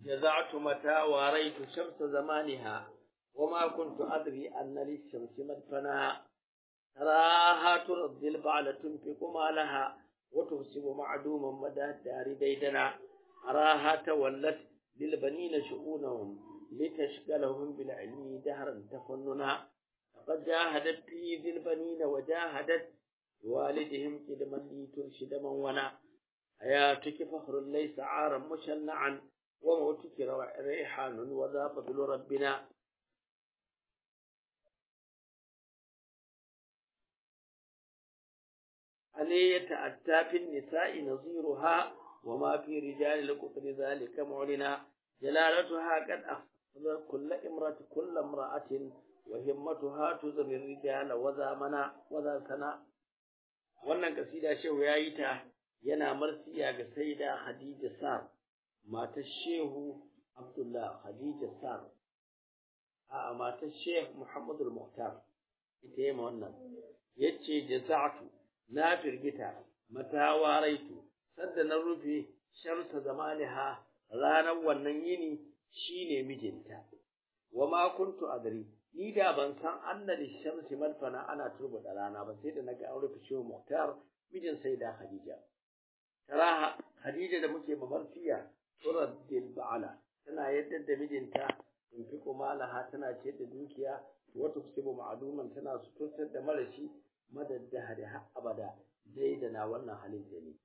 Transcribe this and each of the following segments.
جزعت متى واريت شمس زمانها وما كنت أدري أن للشمس مدفنا تراها ترضي البعل تنفق مالها وتفسب معدوما مدى الدار ديدنا أراها تولت للبنين شؤونهم لتشغلهم بالعلم دهرا تفننا لقد جاهدت في ذي البنين وجاهدت والدهم كدما لي ترشد من ونا حياتك فخر ليس عارا مشنعا وموتك ريحان وذا فضل ربنا علي يتأتى في النساء نظيرها وما في رجال القطر ذلك معلنا جلالتها قد أخذ كل امرأة كل امرأة وهمتها تزري الرجال وذا منا وذا سنا wannan kasida shehu ya yi ta yana marsiya ga saida Khadija Sar matar shehu Abdullah Khadija Sar a matar shehu Muhammad al-Muhtar ita yi wannan yace jaza'tu na firgita mata waraitu sadda na rufe shamsa zamaniha ranar wannan yini shine mijinta wa ma kuntu adri ni da ban san annali shamsi madfana ana turbuda rana ba sai da naga an rufe shi muhtar mijin sai da khadija taraha khadija da muke mamarfiya turaddil ba'ala tana yadda da mijinta in fi malaha tana ce da dukiya wata kusibu ma'aduman tana suturtar da marashi madadda da har abada dai da na wannan halin da ne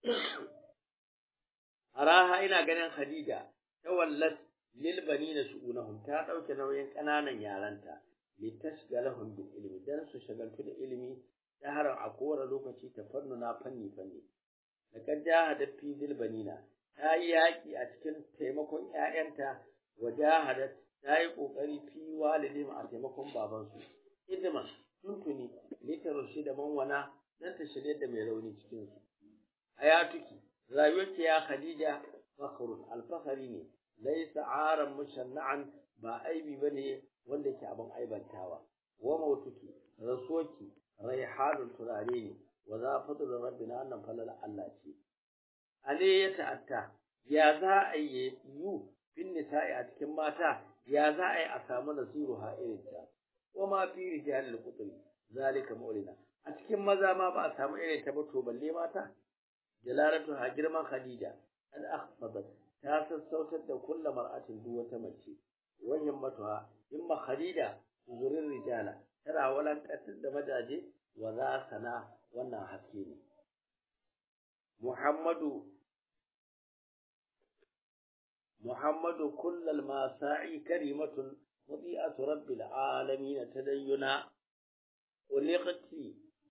araha ina ganin khadija ta wallat lil banina shu'unahum ta dauke nauyin kananan yaranta li tashgalahum bil ilmi dan su shagaltu da ilimi ta haran a kowane lokaci ta fannuna fanni fanni laqad jahada fi zil banina ta yi yaki a cikin taimakon ƴaƴanta wa jahadat ta yi kokari fi walidin a taimakon babansu idman tuntuni litarushi da manwana dan ta shirye da mai rauni cikin su hayatuki rayuwarki ya khadija fakhrun alfakhari ne laysa aran mushanna'an ba aibi bane wanda ke abin aibantawa wa mautuki rasuwaki raihanul turare ne wa za fadlu rabbina annan falal Allah ce ale ya ta'atta ya za a yi yu fin nisa'i a cikin mata ya za a yi a samu nasiruha irin ta wa ma fi rijalil qutri zalika maulina a cikin maza ma ba a samu irin ta ba to balle mata jalalatu ha girman khadija an akhfadat ta sassautar da kullu mar'atin duk wata mace wa himmatuha himma khadija zurin rijala tana walankatar da majaje wa za sana wannan haske ne muhammadu muhammadu kullal masa'i karimatun mudi'atu rabbil alamin tadayyuna uliqati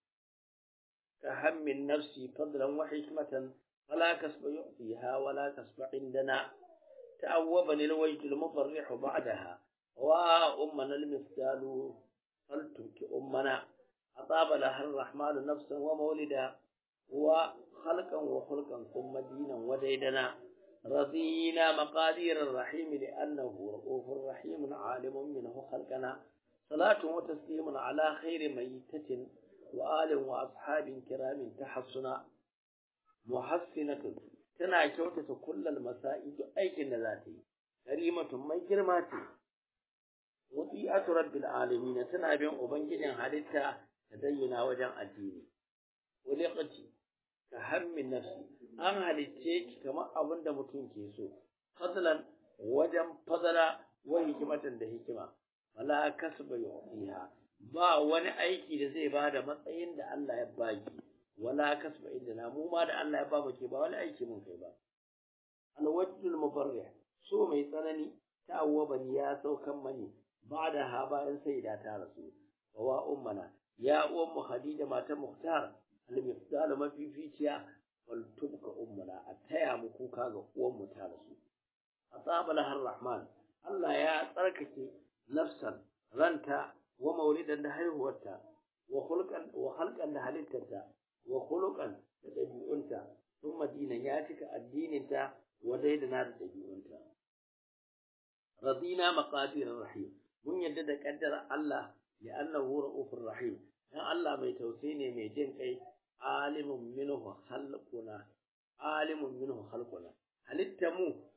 كهم النفس فضلا وحكمة فلا كسب يعطيها ولا كسب عندنا تأوبني الوجد المفرح بعدها وأمنا المثال فلترك أمنا أطاب لها الرحمن نفسا ومولدا وخلقا وخلقا ثم دينا وديدنا رضينا مقادير الرحيم لأنه رؤوف رحيم عالم منه خلقنا صلاة وتسليم على خير ميتة وآل وأصحاب كرام تحصنا محسنة تنا كوتة كل المسائل أي ذاتي كريمة ما جرماتي وطيئة رب العالمين تنا بين أبنجد حدثة تدينا وجن الدين ولقتي كهم النفس أن حدثيك كما أبن متون كيسو فضلا وجن فضلا وهكمة دهكمة ولا كسب يعطيها ba wani aiki da zai ba da matsayin da Allah ya baki wala kasba inda na mu ma da Allah ya ba mu ke ba wani aiki mun kai ba alwajjul mubarrih so mai tsanani ta'awwaban ya saukan mani ba'da ha bayan sai da ta rasu wa ummana ya uwan mu Khadija matan Muhtar al-mifdal mafificiya wal tubka ummana a taya mu kuka ga uwan mu ta rasu asabala har rahman Allah ya tsarkake nafsan ranta wa maulidan da haihuwarta wa khulqan wa khalqan da halittarta wa khuluqan da dabi'unta sun madina ya cika addininta wa daidana da dabi'unta radina maqadir rahim mun yadda da kaddara Allah li'annahu ra'ufur rahim dan Allah mai tausayi ne mai jin kai alimun minhu khalquna alimun minhu khalquna halitta mu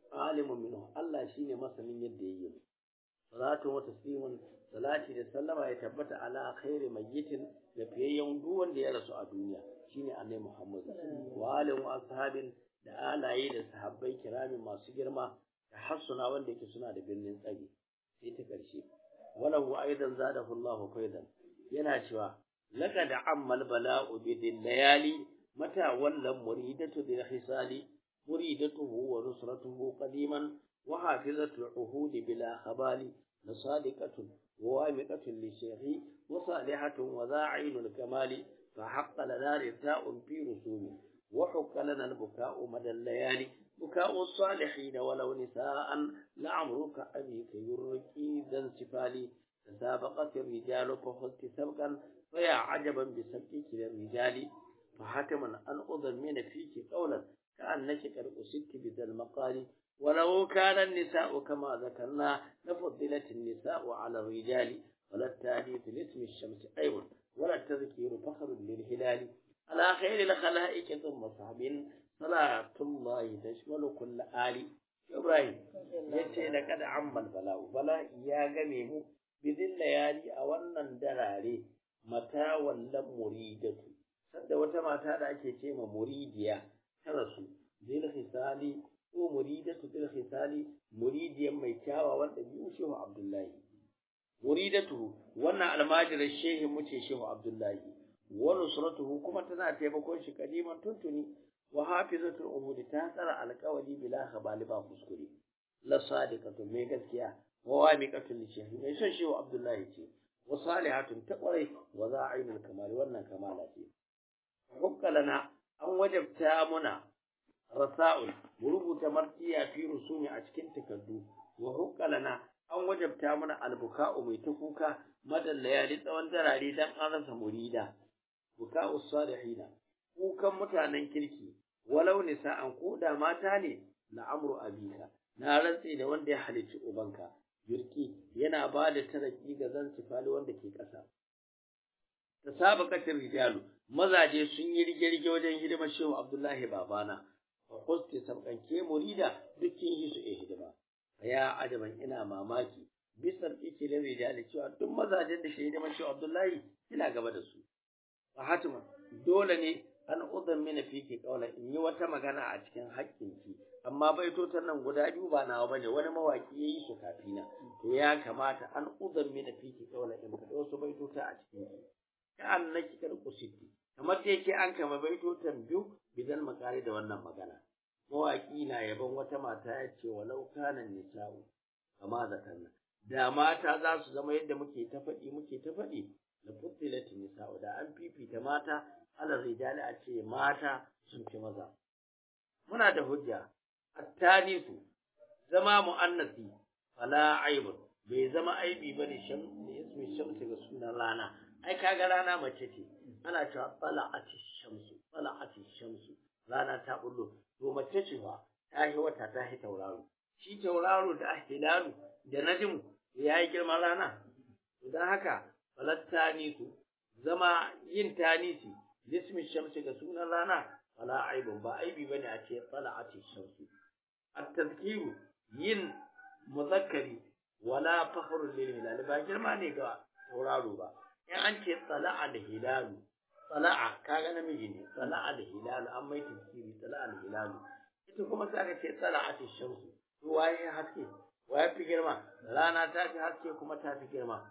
alimun minhu Allah shine masanin yadda yayi mu salatu wa taslimun salati da sallama ya tabbata ala khairi mayyitin da fiyayyen duk wanda ya rasu a duniya shine annabi Muhammad wa alihi wa ashabin da alaye da sahabbai kiramin masu girma da hassuna wanda yake suna da birnin tsari sai ta karshe walahu aidan zadahu Allahu faidan yana cewa laqad ammal bala'u bidil layali mata wallan muridatu bil hisali muridatuhu wa nusratuhu qadiman wa hafizatu al-uhud bila khabali لصادقة ووامقة للشيخ وصالحة وذاعين الكمال فحق لنا رثاء في رسوم وحق لنا البكاء مدى الليالي بكاء الصالحين ولو نساء لعمرك أبيك يركي ذا انسفالي تسابقت الرجال فخذت سبقا فيا عجبا بسبقك للرجال فحتما أن أضمن فيك قولا كأنك قد أسدت بذا المقال ولو كان النساء كما ذكرنا لفضلت النساء على الرجال ولا التأليف لاسم الشمس أيضا ولا التذكير فخر للهلال على خير الخلائق ثم صحب صلاة الله تشمل كل آل إبراهيم yace da kada ammal bala'u bala'i ya game mu bidin layali a wannan darare mata wallan muridatu sadda wata mata da ake ce ma muridiya ta rasu bil hisali ko muridatu bil khisali muridiyan mai kyawawan ɗabi'u shehu abdullahi muridatu wannan almajirar shehi muce shehu abdullahi wa nusratuhu kuma tana taimakon shi kadiman tuntuni wa hafizatul umudi ta tsara alƙawari bila khabali ba kuskure la sadiqatu mai gaskiya wa wamiqatu li shehi mai son shehu abdullahi ce wa salihatun ta kwarai wa za'inul kamali wannan kamala ce hukkalana an wajabta muna rasa'ul mu rubuta martiya fi rusumi a cikin takardu wa huqqalana an wajabta mana albuka'u mai ta kuka madan layali tsawon darare dan an rasa murida buka'u salihina kukan mutanen kirki walau nisa'an ko da mata ne na amru abika na rantse da wanda ya halicci ubanka yurki yana ba da taraki ga zan sifali wanda ke ƙasa tasabaqatir rijalu mazaje sun yi rige-rige wajen hidimar shehu abdullahi babana wa qusti sabqanke murida dukkin yi su hidima ya ajaban ina mamaki bisar ikilin rijali cewa duk mazajen da shahida mashi Abdullahi ina gaba da su fa hatima dole ne an udan mina fiki kaula in yi wata magana a cikin haƙƙinki amma baitotan nan guda biyu ba nawa bane wani mawaki yayi su kafina to ya kamata an udan mina fiki kaula in faɗi wasu baitota a cikin ki ka annaki kar kusiti kamar da yake an kama baitotan biyu bidan makari da wannan magana mawaƙi na yaban wata mata ya ce walau kana nisa'u kama zakarna da mata za su zama yadda muke ta faɗi muke ta faɗi la futilat nisa'u da an fifita mata ala rijali a ce mata sun fi maza muna da hujja attanisu zama mu'annasi fala aibun bai zama aibi bane shan ismi shamsi ga sunan rana ai kaga rana mace ce ana cewa tala'ati shamsu tala'ati shamsu rana ta bullo to mace ce fa ta yi wata ta yi tauraro shi tauraro da hilalu da najmu ya yi girman rana don haka falatta su zama yin tanisi lismin shamsi ga sunan rana fala aibun ba aibi bane a ce tala'ati shamsu at-tazkiru yin muzakkari wala fakhrun lil hilal ba girma ne ga tauraro ba in an ce tala'a da hilalu tala'a kaga namiji ne tala'a da hilalu an mai tafsiri tala'a da hilalu ita kuma sai aka ce tala'a ta shamsu to waye haske waye fi girma rana ta fi haske kuma ta fi girma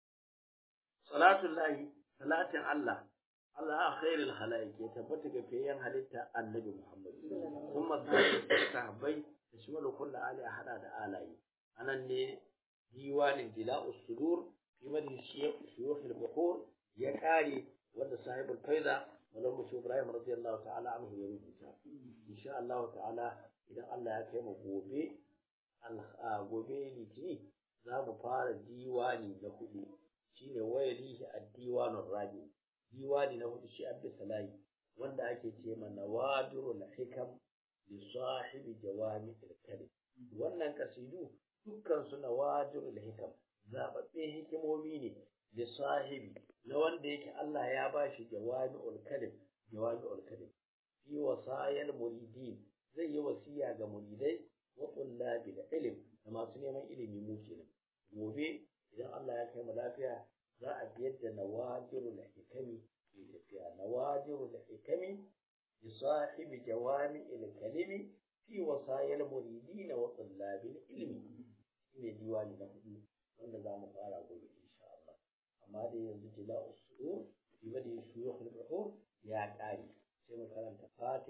salatullahi salatin Allah Allah khairul khalaiq ya tabbata ga fiyayen halitta annabi Muhammad kuma sahabbai da shimalu kullu ali a hada da alayi anan ne diwanin dila'us sudur fi madhi shuyukh al-bukhur ya kare wanda sahibul faida wannan mushi Ibrahim radiyallahu ta'ala anhu ya rubuta insha Allah ta'ala idan Allah ya kai mu gobe gobe litini za mu fara diwani na hudu shine wayalihi ad-diwanur rabi diwani na hudu shi abdi salahi wanda ake ce ma nawadirul hikam li sahibi jawami al-kalim wannan kasidu dukkan su nawadirul hikam zababbe hikimomi ne da sahibi na wanda yake Allah ya bashi jawami'ul kalim jawami'ul kalim fi wasayal muridin zai yi wasiya ga muridai wa ilm da masu neman ilimi mu kenan gobe idan Allah ya kai mu lafiya za a bi yadda nawadirul hikami ke tafiya nawadirul hikami bi sahibi jawami'il kalimi fi wasayil muridin wa tullabil ilmi shine diwani na hudu wanda za mu fara gobe insha Allah amma dai yanzu jila'us su'ur fi badi shuyukh al-buhur ya kare sai mu karanta fatiha